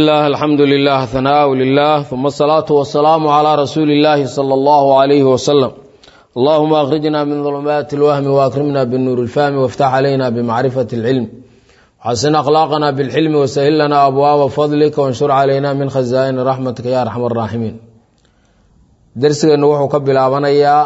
الله الحمد لله ثناء لله ثم الصلاة والسلام على رسول الله صلى الله عليه وسلم اللهم أخرجنا من ظلمات الوهم وأكرمنا بالنور الفهم وافتح علينا بمعرفة العلم حسن أخلاقنا بالحلم وسهل لنا أبواب فضلك وانشر علينا من خزائن رحمتك يا أرحم الراحمين درسنا وحو كبلابنيا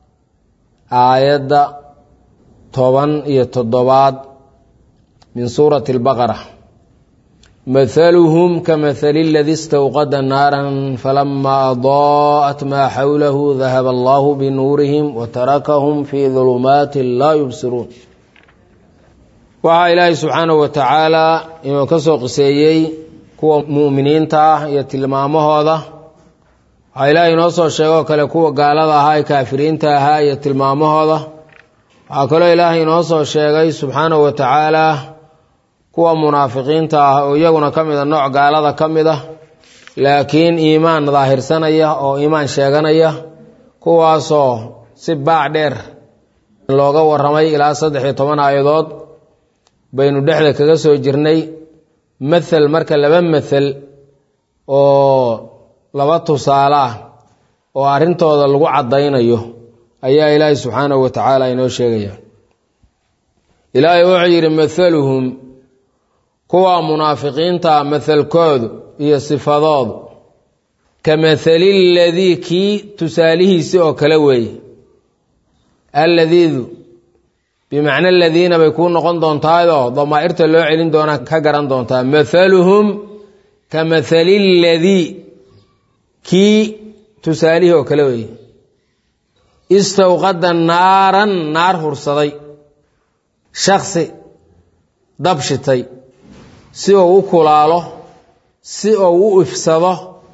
آية toban iyo toddobaad min suurati albaqara mathaluhum kamahali اladi istawqada naaran falama adaa'at maa xawlahu dahaba allahu binuurihim watarakahum fii dulumaati laa yubsiruun waxaa ilaahay subxaanahu wa tacaala inuu ka soo qiseeyey kuwa mu'miniinta ah iyo tilmaamahooda waxaa ilaahay inoo soo sheegoo kale kuwa gaalada ahaa ee kaafiriinta ahaa iyo tilmaamahooda waxaa kaloo ilaahay inoo soo sheegay subxaanahu wa tacaala kuwa munaafiqiinta ah oo iyaguna ka mid a nooc gaalada ka mid ah laakiin iimaan daahirsanaya oo iimaan sheeganaya kuwaasoo si baac dheer looga waramay ilaa saddex iyo toban aayadood baynu dhexda kaga soo jirnay mathel marka laba mathel oo laba tusaale ah oo arrintooda lagu caddaynayo ayaa ilaahay subxaanahu wa tacaala inoo sheegaya ilaahay wuxuu yidhi mathaluhum kuwa munaafiqiinta mathalkoodu iyo sifadoodu ka mathali ladii kii tusaalihiisi oo kale weeye alladiidu bimacna aladiina bay kuu noqon doontaayoo damaa'irta loo celin doonaa ka garan doontaa mathaluhum ka mathali ladii kii tusaalihii oo kale weeye istawqada naaran naar hursaday shaksi dab shitay si uu u kulaalo si uu u ifsado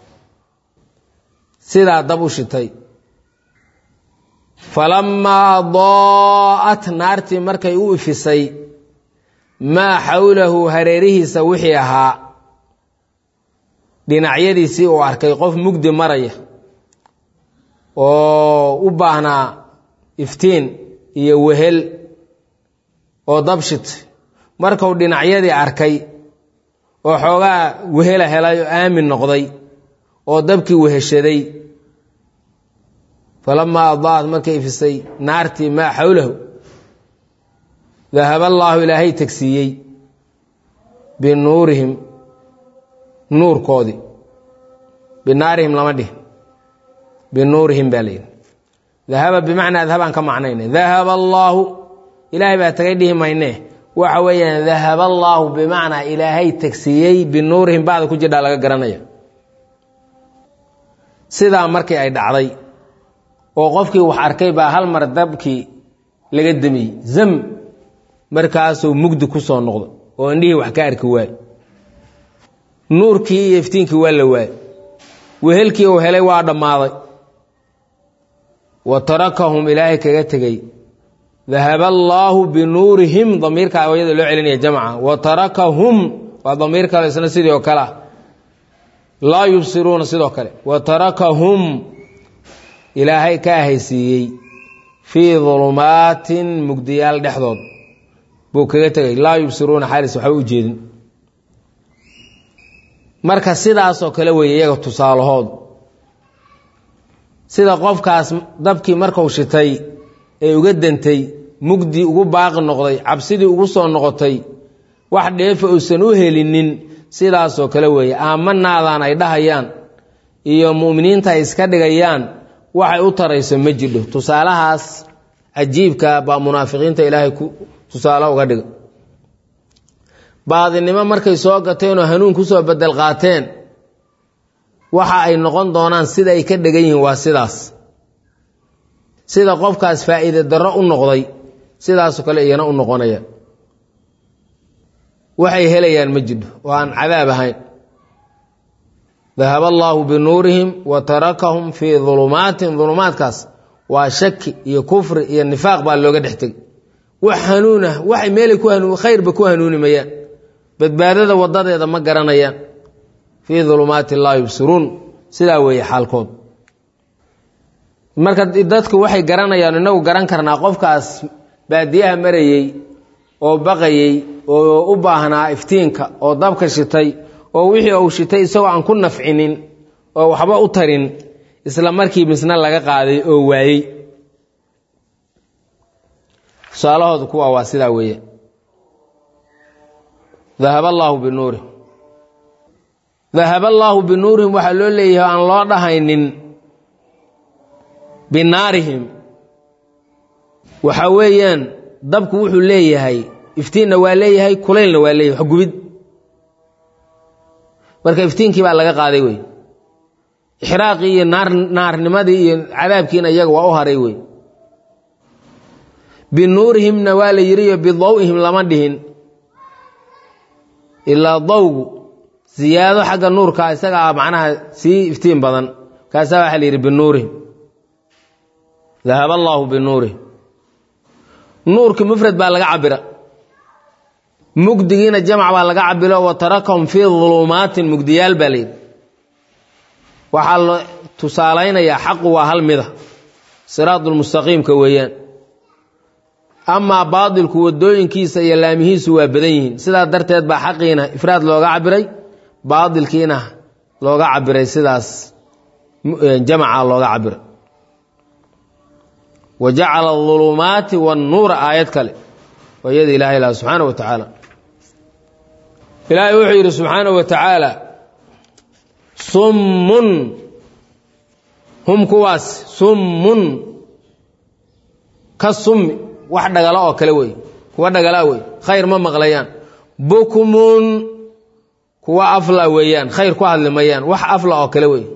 sidaa dab u shitay falamaa adaa'at naartii markay u ifisay maa xawlahu hareerihiisa wixii ahaa dhinacyadiisii uu arkay qof mugdi maraya oo u baahnaa iftiin iyo wehel oo dabshit markuu dhinacyadii arkay oo xoogaa wehela helay oo aamin noqday oo dabkii weheshaday falamaa adaa'at markay ifisay naartii maa xawlahu dahaba allaahu ilaahay tegsiiyey binuurihim nuurkoodii binaarihim lama dhihin binuurihim baa layidhi dahaba bimacnaa adhabaan ka macnayna dahaba allaahu ilaahay baa tagay dhihi mayne waxa weeyaan dahaba allaahu bimacnaa ilaahay tegsiiyey binuurihim bacda ku jirdhaa laga garanaya sidaa markii ay dhacday oo qofkii wax arkay baa hal mar dabkii laga demiyey zam markaasuu mugdi ku soo noqdo oo indhihii wax ka arki waaye nuurkii iyo iftiinkii waa la waaye wehelkii uu helay waa dhammaaday wa tarakahum ilaahay kaga tegey dahaba allaahu binuurihim damiirka aayada loo celinaya jamca wa tarakahum waa damiir kale isna sidii oo kale ah laa yubsiruuna sidoo kale wa tarakahum ilaahay ka ahaysiiyey fii dulumaatin mugdiyaal dhexdood buu kaga tegay laa yubsiruuna xaalis waxba u jeedin marka sidaasoo kale weeye iyaga tusaalahoodu sida qofkaas dabkii marku shitay ee uga dantay mugdi ugu baaqi noqday cabsidii ugu soo noqotay wax dheefa uusan u helinin sidaasoo kale weeye aamanaadaan ay dhahayaan iyo mu'miniinta ay iska dhigayaan waxay u tarayso ma jidho tusaalahaas cajiibka baa munaafiqiinta ilaahay ku tusaale uga dhiga baadinimo markay soo gateen oo hanuun kusoo bedel qaateen waxa ay noqon doonaan sida ay ka dhegan yihiin waa sidaas sida qofkaas faa'iide darro u noqday sidaasoo kale iyana u noqonaya waxay helayaan ma jidho oo aan cadaab ahayn dahaba allaahu binuurihim wa tarakahum fii dulumaatin dulumaadkaas waa shaki iyo kufri iyo nifaaq baa looga dhex tegay wax hanuunah waxay meelay ku hanuun khayrba ku hanuuni mayaan badbaadada wadadeeda ma garanayaan fii dulumaati laa yubsiruun sidaa weeye xaalkood marka dadku waxay garanayaan inagu garan karnaa qofkaas baadiyaha marayey oo baqayey oo u baahnaa iftiinka oo dabka shitay oo wixii uu shitay isagoo aan ku nafcinin oo waxba u tarin isla markii misna laga qaaday oo waayey tusaalahooda kuwa waa sidaa weeye dahab allaahu binuurihim dahaba allaahu binuurihim waxaa loo leeyahay aan loo dhahaynin binaarihim waxa weeyaan dabku wuxuu leeyahay iftiinna waa leeyahay kulaylna waa leeyahay wax gubid marka iftiinkii baa laga qaaday wey ixraaqii iyo naar naarnimadii iyo cadaabkiina iyaga waa u haray wey binuurihimna waa la yidhiyo bidaw'ihim lama dhihin ilaa dawgu ziyaado xagga nuurka isagaa macnaha sii iftiin badan kaasaa waxaa la yidhi binuurihim dahaba allaahu binuurihim nuurki mufrad baa laga cabira mugdigiina jamc baa laga cabilo wa tarakahum fii dulumaatin mugdiyaal baa layidhi waxaa la tusaalaynayaa xaqu waa hal mida siraadulmustaqiimka weeyaan amaa baadilku wadooyinkiisa iyo laamihiisu waa badan yihiin sidaa darteed baa xaqiina ifraad looga cabiray baadilkiina looga cabiray sidaas jamaca looga cabiray wa jacala adulumaati wannuura aayad kale oo iyada ilahay laha subxaana wa tacaala ilaahay wuxuu yidhi subxaana wa tacaala summun hum kuwaas summun ka summi wax dhagalo oo kale wey kuwa dhagalaa wey khayr ma maqlayaan bukmun kuwa afla weeyaan khayr ku hadli mayaan wax afla oo kale wey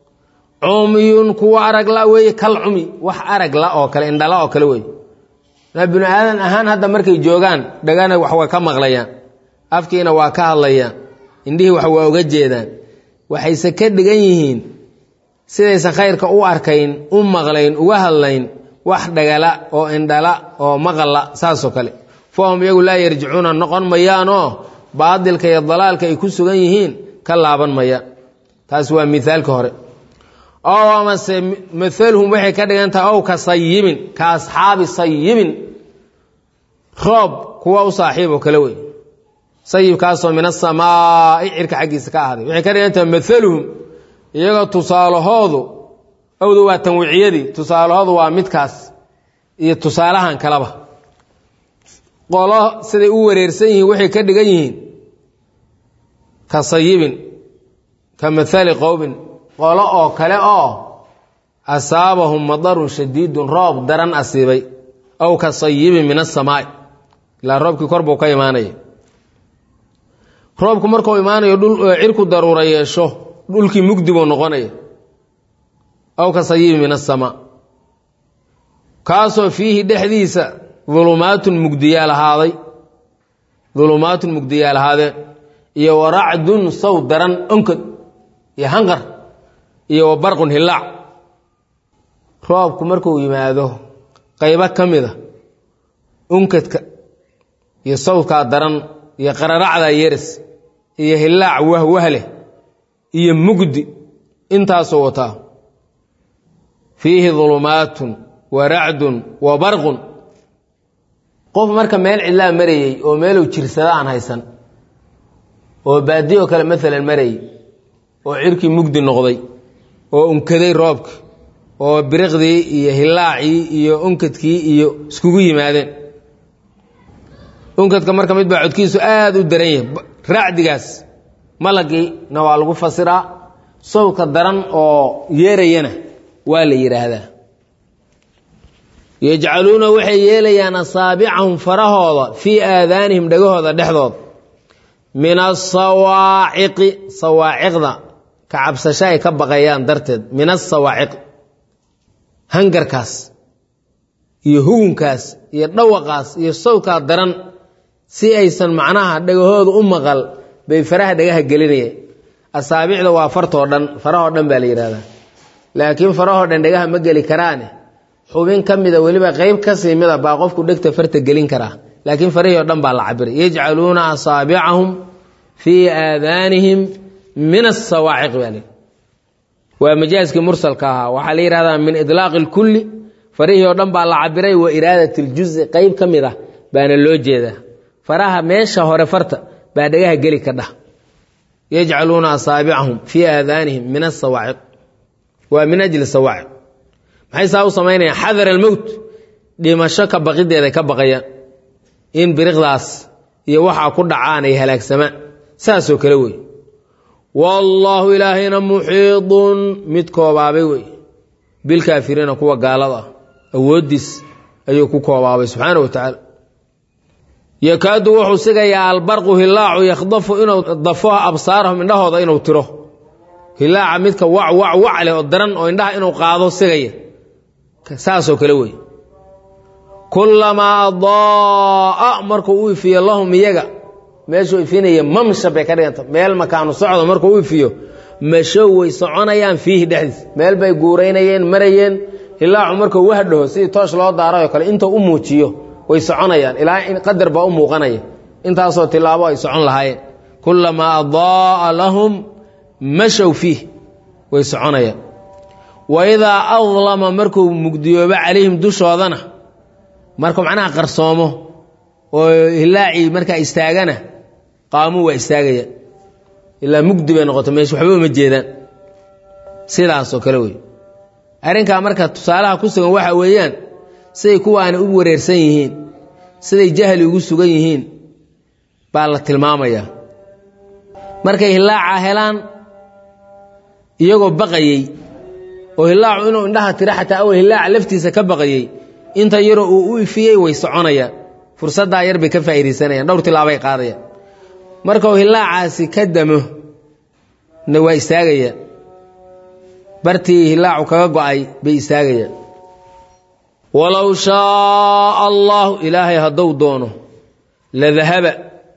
cumyun kuwa aragla weeye kal cumi wax aragla oo kale indhala oo kale wey binu aadan ahaan hadda markay joogaan dhagana wax waa ka maqlayaan afkiina waa ka hadlayaan indhihii wax waa uga jeedaan waxayse ka dhigan yihiin sidaysan khayrka u arkayn u maqlayn uga hadlayn wax dhagala oo indhala oo maqalla saasoo kale fahum iyagu laa yarjicuuna noqon mayaanoo baadilka iyo dalaalka ay ku sugan yihiin ka laaban mayaan taas waa mithaalka hore ow amase maalhum waxay ka dhigan tahay ow ka sayibin ka asxaabi sayibin roob kuwa u saaxiib oo kale wey sayibkaasoo min asamaa'i cirka xaggiisa ka ahday waxay ka dhigan tahay maaluhum iyagoo tusaalahoodu awdu waa tanwiiciyadii tusaalahoodu waa midkaas iyo tusaalahan kaleba qolo siday u wareersan yihiin waxay ka dhigan yihiin ka sayibin ka maali qowmin qolo oo kale oo asaabahum madarun shadiidun roob daran asiibay aw ka sayibin min asamaa'i ilaa roobkii kor buu ka imaanaya roobku markuu imaanayo cirku daruura yeesho dhulkii mugdi buu noqonaya aw ka sayibin min asamaa kaasoo fiihi dhexdiisa dulumaatun mugdiyaal ahaaday dulumaatun mugdiyaal ahaadeen iyo waracdun saw daran onkod iyo hanqar iyo wa barqun hillaac roobku markuu yimaado qaybo ka mida unkadka iyo sawdkaa daran iyo qararacda yeris iyo hillaac wahwahleh iyo mugdi intaasoo wataa fiihi dulumaatun wa racdun wa barqun qof marka meel cidlaa marayey oo meeluu jirsada aan haysan oo baadiyo kale maalan marayey oo cirkii mugdi noqday oo unkaday roobki oo biriqdii iyo hillaacii iyo unkadkii iyo iskugu yimaadeen unkadka marka mid baa codkiisu aada u daran yahay racdigaas malagiina waa lagu fasiraa sawdka daran oo yeerayana waa la yidhaahdaa yajcaluuna waxay yeelayaan asaabicahum farahooda fii aadaanihim dhagahooda dhexdooda min asawaaciqi sawaaciqda ka cabsasho ay ka baqayaan darteed min asawaaciq hangarkaas iyo hugunkaas iyo dhawaqaas iyo sawdkaa daran si aysan macnaha dhagahooda u maqal bay faraha dhagaha gelinayeen asaabicda waa fartoo dhan farahoo dhan baa la yidhahdaa laakiin farahoo dhan dhagaha ma geli karaane xubin ka mida weliba qeyb kasii mida baa qofku dhegta farta gelin karaa laakiin farihii o dhan baa la cabiray yajcaluuna asaabicahum fii aadaanihim min asawaaciq baa li waa majaaskii mursalka ahaa waxaa la yihahdaa min idlaaqi اlkulli farihii oo dhan baa la cabiray wa iraadat اljuzi qeyb ka mid ah baana loo jeedaa faraha meesha hore farta baa dhagaha geli ka dhah yajcaluuna asaabicahum fii aadaanihim min asawaaciq waa min ajli sawaaciq maxay saa u samaynayaan xadar almowt dhimasho ka baqideeday ka baqayaan in biriqdaas iyo waxaa ku dhacaan ay halaagsamaan saasoo kale wey wallaahu ilaahayna muxiidun mid koobaabay wey bilkaafiriina kuwa gaalada ah awooddiis ayuu ku koobaabay subxaana wa tacaala yakaadu wuxuu sigayaa albarqu hilaacu yakhdafu inuu dafo absaarahum indhahooda inuu tiro hilaaca midka wac wac wac leh oo daran oo indhaha inuu qaado sigaya saasoo kale wey kulamaa adaa'a markuu u ifiyo lahum iyaga meeshuu ifinaya mamsha bay ka dhiganta meel makaanu socdo markuu u ifiyo mashow way soconayaan fiihi dhexdiis meel bay guuraynayeen marayeen hilaacu markuu wahdhaho sidii toosh loo daarayoo kale intuu u muujiyo way soconayaan ilaa qadar baa u muuqanaya intaasoo tilaabo ay socon lahaayeen kulamaa adaa'a lahum mashow fiih way soconayaan wa idaa adlama markuu mugdiyoobo calayhim dushoodana markuu macnaha qarsoomo oo hilaacii markaa istaagana qaamuu waa istaagaya ilaa mugdi bay noqoto meesha waxba uma jeedaan sidaasoo kale wey arrinkaa marka tusaalaha ku sugan waxa weeyaan siday kuwaani u wareersan yihiin siday jahli ugu sugan yihiin baa la tilmaamayaa markay hilaaca helaan iyagoo baqayey oo hilaacu inuu indhaha tiro xataa awal hilaaca laftiisa ka baqayey inta yaroo uu u ifiyey way soconayaan fursaddaa yar bay ka faa'iidaysanayaan dhowr tilaabay qaadayaan markuu hilaacaasi ka damo na waa istaagayaan bartii hilaacu kaga go'ay bay istaagayaan walow shaaa allaahu ilaahay hadduu doono la dahaba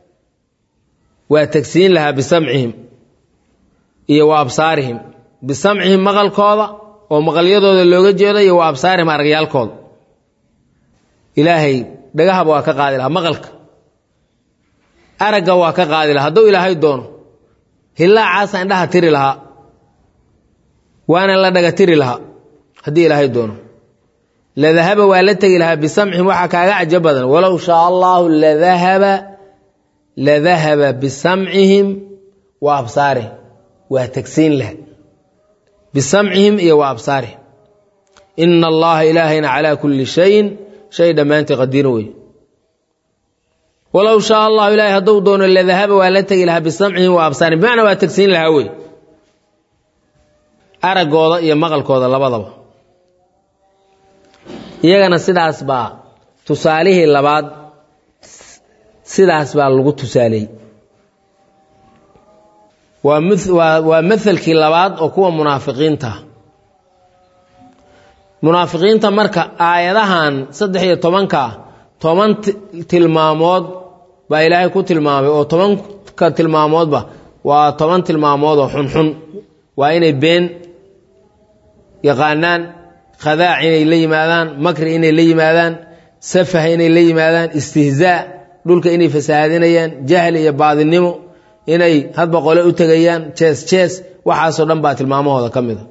waa tegsiin lahaa bisamcihim iyo wa absaarihim bisamcihim maqalkooda oo maqalyadooda looga jeedo iyo wa absaarihim aragyaalkooda ilaahay dhagahaba waa ka qaadi lahaa maqalka aragga waa ka qaadi lahaa hadduu ilaahay doono hilaacaasa indhaha tiri lahaa waana la dhaga tiri lahaa haddii ilaahay doono ladahaba waa la tegi lahaa bisamcihim waxaa kaaga cajo badan walow shaa allaahu ladahaba ladahaba bisamcihim wa absaarihim waa tegsiin laha bisamcihim iyo wa absaarihim ina allaha ilaahayna calaa kulli shayin shay dhammaantii qadiir wey walow shaa allahu ilaahay hadduu doono ladahaba waa la tegi lahaa bisamcihim wa absaarihim bimacnaa waa tegsiin lahaa wey araggooda iyo maqalkooda labadaba iyagana sidaas baa tusaalihii labaad sidaas baa lagu tusaaleeyey waa mwaa waa mahalkii labaad oo kuwa munaafiqiinta munaafiqiinta marka aayadahan saddex iyo tobanka toban tilmaamood baa ilaahay ku tilmaamay oo tobanka tilmaamoodba waa toban tilmaamood oo xunxun waa inay been yaqaanaan khadaac inay la yimaadaan makri inay la yimaadaan safah inay la yimaadaan istihzaa dhulka inay fasahaadinayaan jahli iyo baadinimo inay hadba qole u tegayaan jees jees waxaasoo dhan baa tilmaamahooda ka mida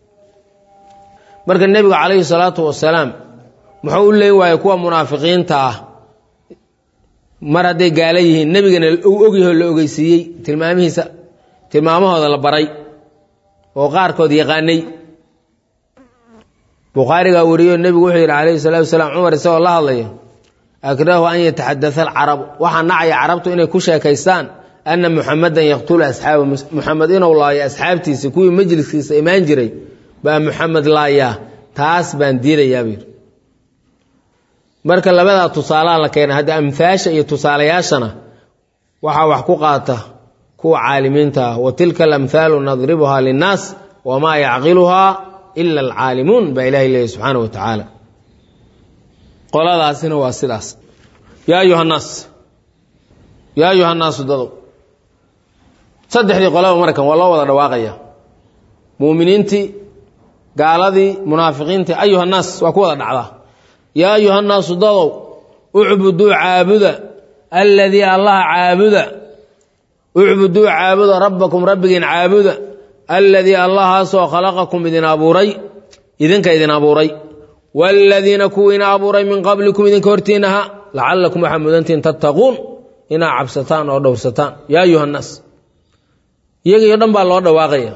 marka nebigu calayhi salaatu wasalaam muxuu u leyn waayey kuwa munaafiqiinta ah mar hadday gaala yihiin nebigana uu ogyaho la ogeysiiyey tilmaamihiisa tilmaamahooda la baray oo qaarkood yaqaanay bukhaarigaa wariyo nebigu wuxuu yidhi calayhi salatu wasalaam cumar isagoo la hadlaya akrahu an yataxadata alcarabu waxaa nacaya carabtu inay ku sheekaystaan ana muxamadan yaqtulu asxaaba muxamed inuu laayo asxaabtiisa kuwii majliskiisa imaan jiray baa muxamed laayaa taas baan diidayaa buu yidhi marka labadaa tusaalaha la keena hadda amhaasha iyo tusaalayaashana waxaa wax ku qaata kuwa caalimiinta ah wa tilka alamhaalu nadribuhaa linnaas wamaa yacqiluhaa ila alcaalimuun baa ilahay leeyahy subxaana wa tacaala qoladaasina waa sidaas yaa ayuha nnaas yaa ayuha nnaasu dadow saddexdii qolaba markan waa loo wada dhawaaqaya muuminiintii gaaladii munaafiqiintii ayuha nnaas waa ku wada dhacdaa yaa ayuha nnaasu dadow ucbuduu caabuda alladii allaha caabuda ucbuduu caabuda rabbakum rabbigiin caabuda alladii allahaasoo khalaqakum idin abuuray idinka idin abuuray waaladiina kuwiina abuuray min qablikum idinka hortiinaha lacalakum waxaa mudantihin tattaquun inaa cabsataan oo dhowrsataan yaa ayuha nnaas iyagiio dhan baa loo dhawaaqaya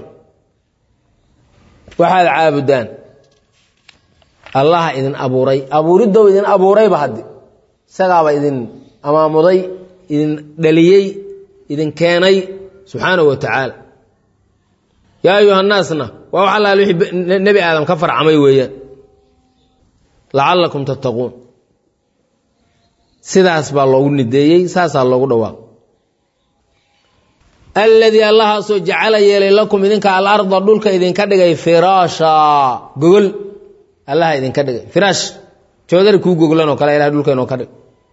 waxaad caabudaan allaha idin abuuray abuuriddow idin abuurayba haddi isagaaba idin amaamuday idin dhaliyey idin keenay subxaanahu wa tacaala yaa ayuha nnaasna waa wax allaal wixii nebi aadam ka farcamay weeyaan lacallakum tattaquun sidaas baa loogu nideeyey saasaa loogu dhawaaq alladii allahaasoo jacala yeelay lakum idinka alarda dhulka idinka dhigay firaasha gogol allaha idinka dhigay firaash joodari kuu goglan oo kale ilahay dhulka inoo ka dhig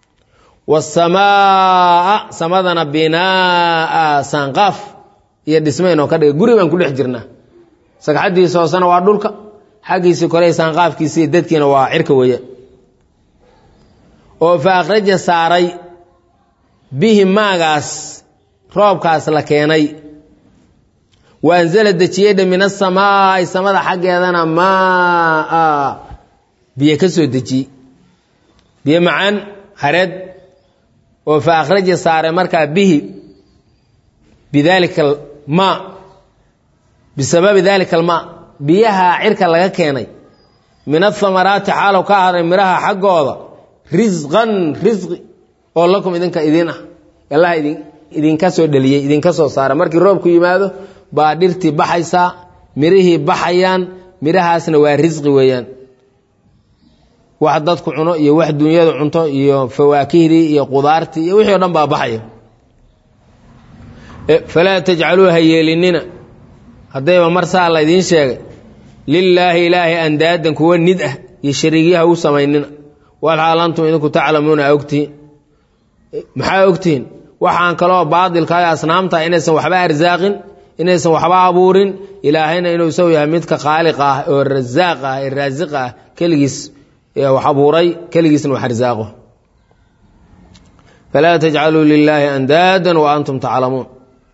wasamaa samadana binaa saanqaaf iyo dhisma inoo ka dhigay guri baan ku dhex jirnaa sagxaddiisa hoosena waa dhulka xaggiisii kore saanqaafkiisi iyo dadkiina waa cirka weeyaan oo fa akhraja saaray bihi maagaas roobkaas la keenay wa anzala dejiyeyha min asamaa'i samada xaggeedana maa biyo ka soo dejiyey biyo macaan hareed oo fa akhraja saaray markaa bihi bidaalika almaa bisababi daalika almaa biyaha cirka laga keenay min athamaraati xaalow ka haray midhaha xaggooda risqan risqi oo lakum idinka idin ah allaha idin idinka soo dhaliyey idinka soo saara markii roobku yimaado baa dhirtii baxaysaa mirihii baxayaan mirahaasna waa risqi weeyaan wax dadku cuno iyo wax dunyadu cunto iyo fawaakihdii iyo qudaartii iyo wixii o dhan baa baxaya falaa tajcaluu ha yeelinina haddayba mar saa la idiin sheegay lilaahi ilaahi andaadan kuwa nid ah iyo shariigyaha u samaynina walxaal antum idinku taclamuuna ogtihiin maxaa ogtihiin waxaan kaloo baadilka iyo asnaamta inaysan waxba arsaaqin inaysan waxba abuurin ilaahayna inuu isagu yahay midka khaaliq ah oo rasaaq ah ee raasiq ah keligiis wax abuuray keligiisna wax arsaaqo falaa tajcaluu lilaahi andaadan wa antum taclamuun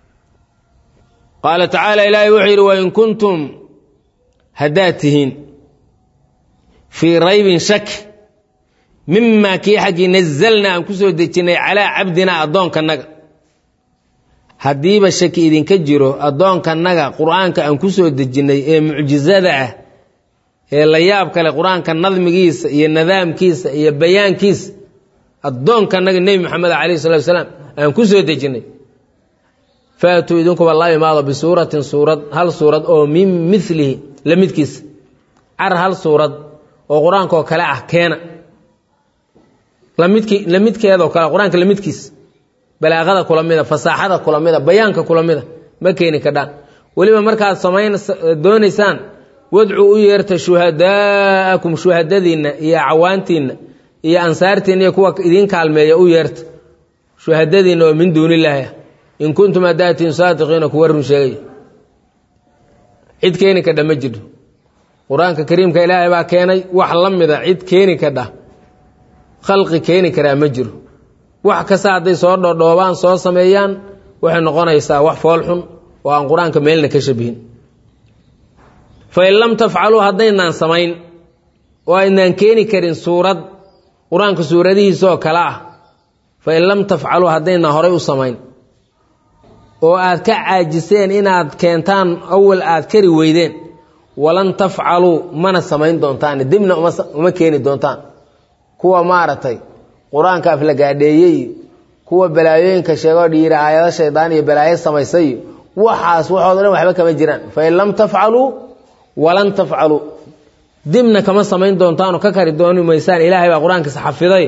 qaala tacaala ilaahay wuxuu yidhi wain kuntum haddaad tihiin fii raybin shak mimaa kii xaggii nazalna aan ku soo dejinnay calaa cabdina addoonkanaga haddiiba shaki idinka jiro addoonkanaga qur-aanka aan ku soo dejinnay ee mucjisada ah ee la yaab kale qur-aanka nadmigiisa iyo nidaamkiisa iyo bayaankiisa addoonkanaga nebi moxamed calayh salatu salaam aan ku soo dejinnay faatuu idinkuba la imaado bisuuratin suurad hal suurad oo min milihi la midkiisa car hal suurad oo qur-aankaoo kale ah keena lamidki lamidkeedoo kale qur-aanka lamidkiisa balaaqada kula mida fasaaxada kula mida bayaanka kula mida ma keeni kadhaan weliba markaad samayn doonaysaan wadcu u yeerta shuhadaa'akum shuhadadiinna iyo cawaantiinna iyo ansaartiinna iyo kuwa idiin kaalmeeya u yeerta shuhadadiinna oo min duunillaahi ah in kuntum hadaatiin saadiqiina kuwa run sheegaya cid keeni kadha ma jirto qur-aanka kariimka ilaahay baa keenay wax la mida cid keeni kadha khalqi keeni karaa ma jiro wax kasta hadday soo dhodhoobaan soo sameeyaan waxay noqonaysaa wax foolxun oo aan qur-aanka meelna ka shabihin fain lam tafcaluu haddaynaan samayn oo aynaan keeni karin suurad qur-aanka suuradihiisaoo kale ah fain lam tafcaluu haddaynaan horay u samayn oo aad ka caajiseen inaad keentaan awal aad kari weydeen walan tafcaluu mana samayn doontaan dibna uma keeni doontaan kuwa maaragtay qur-aanka aflagaadheeyey kuwa balaayooyinka sheegoo dhiira aayado shaydaan iyo balaayo samaysay waxaas waxooda dhan waxba kama jiraan fain lam tafcaluu walan tafcaluu dibna kama samayn doontaanoo ka kari dooni maysaan ilaahay baa qur-aankiisa xafiday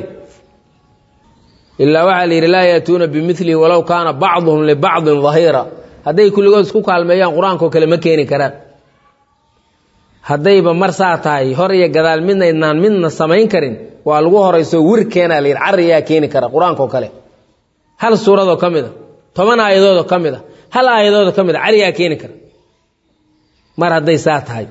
ilaa waxaa la yidhi laa yaatuuna bimilihi walow kaana bacduhum libacdin dahiira hadday kulligood isku kaalmeeyaan qur-aankao kale ma keeni karaan haddayba mar saa tahay hor iyo gadaal midnaydnaan midna samayn karin waa lagu horayso wir keenaa la yidhi cariyaa keeni kara qur-aankao kale hal suuradoo ka mid a toban aayadoodoo ka mid a hal aayadoodoo ka mid a cariyaa keeni kara mar hadday saa tahay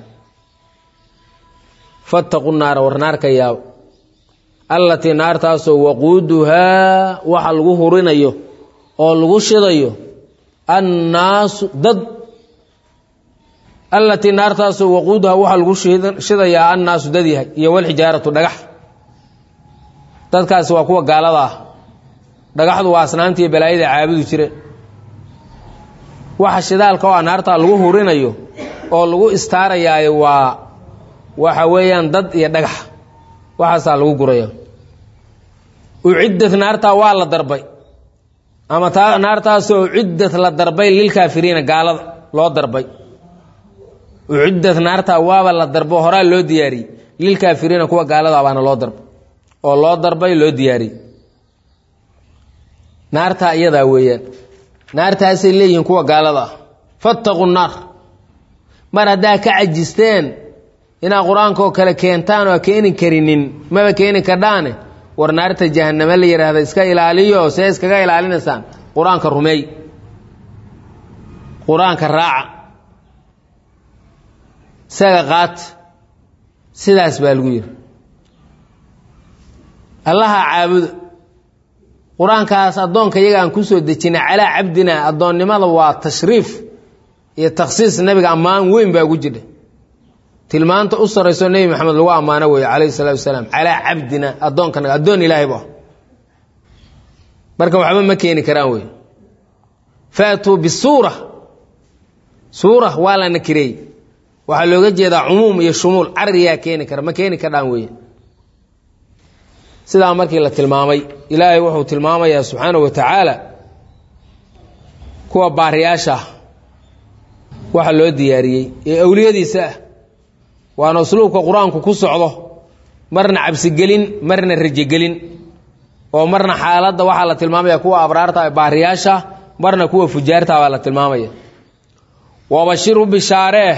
fattaqu naara war naarka yaabo allatii naartaasoo waquuduhaa waxa lagu hurinayo oo lagu shidayo annaasu dad allatii naartaasoo waquuduhaa waxaa lagu shidayaa annaasu dad yahay iyo walxijaaratu dhagax dadkaasi waa kuwa gaalada ah dhagaxdu waa asnaamtiiyo balaayada caabudu jireen waxa shidaalka oo naartaa lagu hurinayo oo lagu istaarayaayo waa waxa weeyaan dad iyo dhagax waxaasaa lagu guraya uciddat naartaa waa la darbay ama taa naartaasoo uciddat la darbay lilkaafiriina gaalada loo darbay uciddat naartaa waaba la darbo horaa loo diyaariyey lilkaafiriina kuwa gaalada baana loo darbay oo loo darbay loo diyaariyey naartaa iyadaa weeyaan naartaasay leeyihiin kuwa gaalada ah fattaqu naar mar haddaa ka cajisteen inaad qur-aanka oo kale keentaan oo keeni karinin maba keeni kardhaane war naarta jahaname la yidhaahda iska ilaaliyo see iskaga ilaalinaysaan qur-aanka rumeey qur-aanka raaca isaga qaat sidaas baa lagu yidhi allaha caabuda qur-aankaas addoonka iyaga aan ku soo dejinay calaa cabdina addoonnimada waa tashriif iyo takhsiis nabiga ammaan weyn baa ugu jidha tilmaanta u sarayso nebi maxamed lagu ammaano weeye calayhi salatu wasalaam calaa cabdina addoonkanaga addoon ilaahay bu ah marka waxba ma keeni karaan wey faatuu bisuura suura waa la nakireey waxaa looga jeedaa cumuum iyo shumuul cariyaa keeni kara ma keeni kardhaan weeye sidaa markii la tilmaamay ilaahay wuxuu tilmaamayaa subxaana wa tacaala kuwa baariyaasha ah waxa loo diyaariyey ee awliyadiisa ah waana usluubka qur-aanku ku socdo marna cabsigelin marna rajegelin oo marna xaaladda waxaa la tilmaamaya kuwa abraarta baariyaasha marna kuwa fujaarta baa la tilmaamaya wabashiru bishaareeh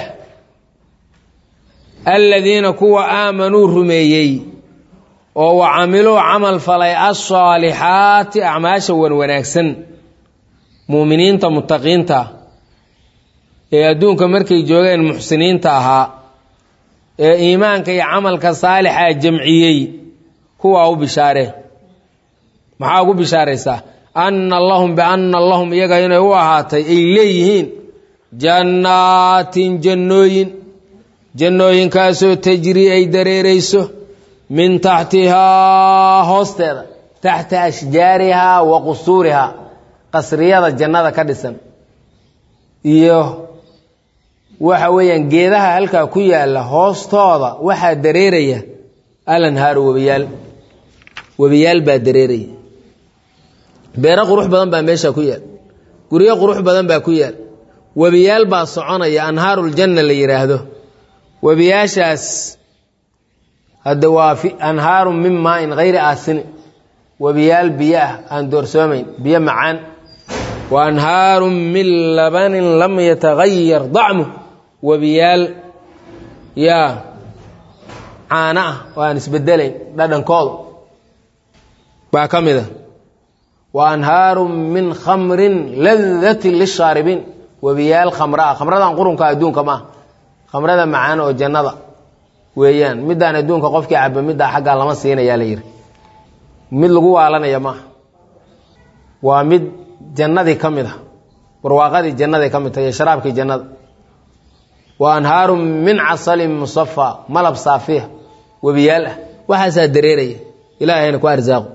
aladiina kuwa aamanuu rumeeyey oo wa camiluu camal falay alsaalixaati acmaasha wan wanaagsan muuminiinta mutaqiinta ee adduunka markay joogeen muxsiniinta ahaa ee iimaanka iyo camalka saalixa jamciyey kuwaa u bishaaree maxaa ugu bishaaraysaa anna lahum bianna lahum iyaga inay u ahaatay ay leeyihiin jannaatin jannooyin jannooyinkaasoo tajrii ay dareerayso min taxtihaa hoosteeda taxta ashjaarihaa wa qusuurihaa qasriyada jannada ka dhisan iyo waxa weeyaan geedaha halkaa ku yaalla hoostooda waxaa dareeraya alanhaaru webiyaal webiyaal baa dareeraya beero qurux badan baa meesha ku yaal guryo qurux badan baa ku yaal webiyaal baa soconaya anhaaruljanna la yidhaahdo webiyaashaas hadda waa anhaarun min maain hayri aasini webiyaal biyo ah aan doorsoomayn biyo macaan wa anhaarun min labanin lam yatagayar dacmu webiyaal yaa caano ah oo aan isbedelayn dhadhankoodu baa ka mid a wa anhaarun min khamrin ladatin lishaaribiin webiyaal khamra ah khamradan qurunka adduunka maaha khamrada macaan oo jannada weeyaan middaan adduunka qofkii caba middaa xaggaa lama siinayaa la yidhi mid lagu waalanaya maaha waa mid jannadii ka mid ah barwaaqadii jannaday ka mid tahay iyo sharaabkii jannada wa anhaarun min casalin musafa malab saafiya webiyaal ah waxaasaa dareeraya ilaahayna ku arsaaqo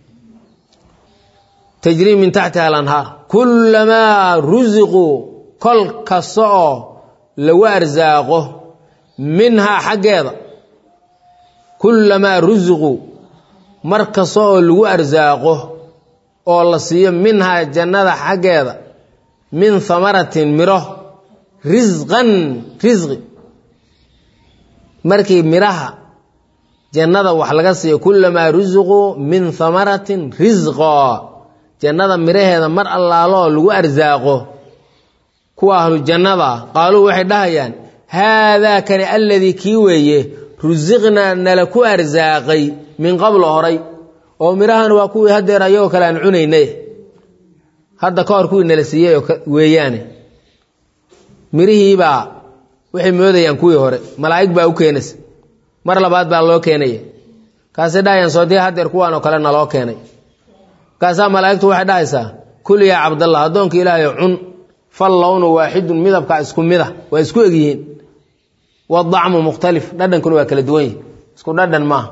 tajrii min taxtiha alanhaar kullamaa rusiquu kol kasta oo lagu arsaaqo minhaa xaggeeda kullamaa rusiquu mar kasta oo lagu arsaaqo oo la siiyo minhaa jannada xaggeeda min hamaratin miro risqan risqi markii midhaha jannada wax laga siiyo kullamaa rusiquu min hamaratin risqo jannada midhaheeda mar allaaloo lagu arsaaqo kuwa ahlu jannada qaaluu waxay dhahayaan haadaa kani alladii kii weeye rusiqnaa nala ku arsaaqay min qablo horay oo midhahan waa kuwii hadeer ayagoo kale aan cunaynay hadda ka hor kuwii nala siiyey weeyaane mirihiibaa waxay moodayaan kuwii hore malaa'ig baa u keenaysa mar labaad baa loo keenaya kaasay dhahayaan soodii hadeer kuwaan oo kale naloo keenay markaasaa malaa'igtu waxay dhahaysaa kul yaa cabdallah addoonka ilaahay cun fal lownu waaxidun midabka isku mida waa isku egyihiin wadacmu mukhtalif dhadhankuna waa kala duwan yihi isku dhadhan maaha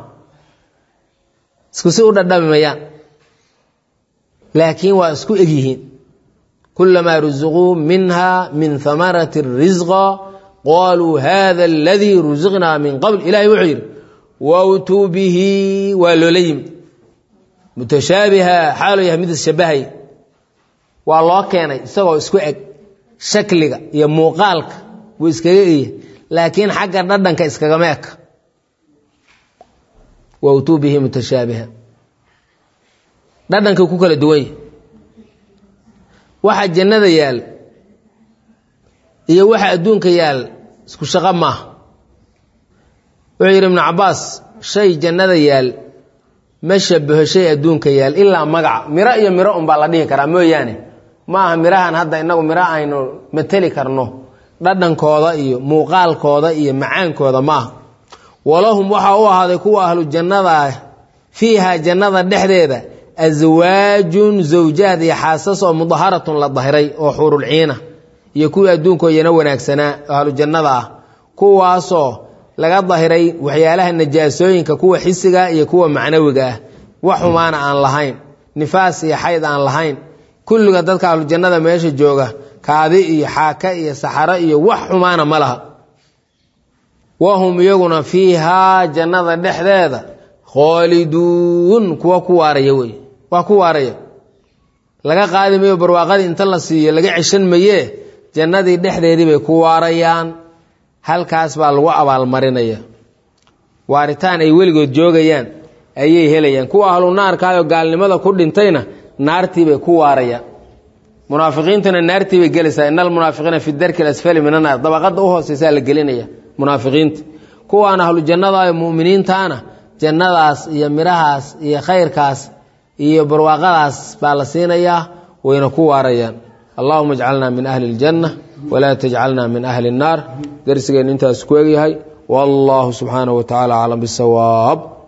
isku si u dhadhami mayaan laakiin waa isku egyihiin kulamaa rusiquu minha min hamarati risqa qaluu hada aladii rusiqnaa min qabl ilahay wuxuu yidhi wawtuu bihi waa loola yimid mutashaabiha xaaluu yahay mid isshabahay waa loo keenay isagoo isku eg shakliga iyo muuqaalka wuu iskaga eya laakiin xagga dhadhanka iskagama eka wawtuu bihi mutashaabiha dhadhanka ku kala duwan yahy waxa jannada yaal iyo waxa adduunka yaal isku shaqo maaha wuxuu yidhi ibnu cabaas shay jannada yaal ma shabaho shay adduunka yaal ilaa magaca miro iyo miro unbaa la dhihi karaa mooyaane ma aha mirahan hadda inagu miro aynu mateli karno dhadhankooda iyo muuqaalkooda iyo macaankooda maaha walahum waxaa u ahaaday kuwa ahlu jannada fiiha jannada dhexdeeda aswaajun zawjaad iyo xaasas oo mudaharatun la dahiray oo xuurulciina iyo kuwii adduunkoodana wanaagsanaa oo ahlu jannada ah kuwaasoo laga dahiray waxyaalaha najaasooyinka kuwa xisiga iyo kuwa macnawiga ah wax xumaana aan lahayn nifaas iyo xayd aan lahayn kulliga dadka ahlu jannada meesha jooga kaadi iyo xaaka iyo saxaro iyo wax xumaana ma laha wahum iyaguna fiihaa jannada dhexdeeda khaaliduun kuwa ku waaraya wey waa ku waaraya laga qaadi mayo barwaaqadii inta la siiyo laga ceshan mayee jannadii dhexdeedii bay ku waarayaan halkaas baa lagu abaalmarinaya waaritaan ay weligood joogayaan ayay helayaan kuwa ahlu naarkaayoo gaalnimada ku dhintayna naartiibay ku waarayaan munaafiqiintuna naartiibay gelaysaa ina almunaafiqiina fi darki asfali min annaar dabaqada u hooseysaa la gelinaya munaafiqiinta kuwaan ahlu jannada ee mu'miniintaana jannadaas iyo midhahaas iyo khayrkaas iyo barwaaqadaas baa la siinayaa wayna ku waarayaan allahuma ajcalna min ahli اljanna walaa tajcalna min ahli الnaar darsigeennu intaas ku egyahay wallahu subxaanaه wa tacala aclam bisawaab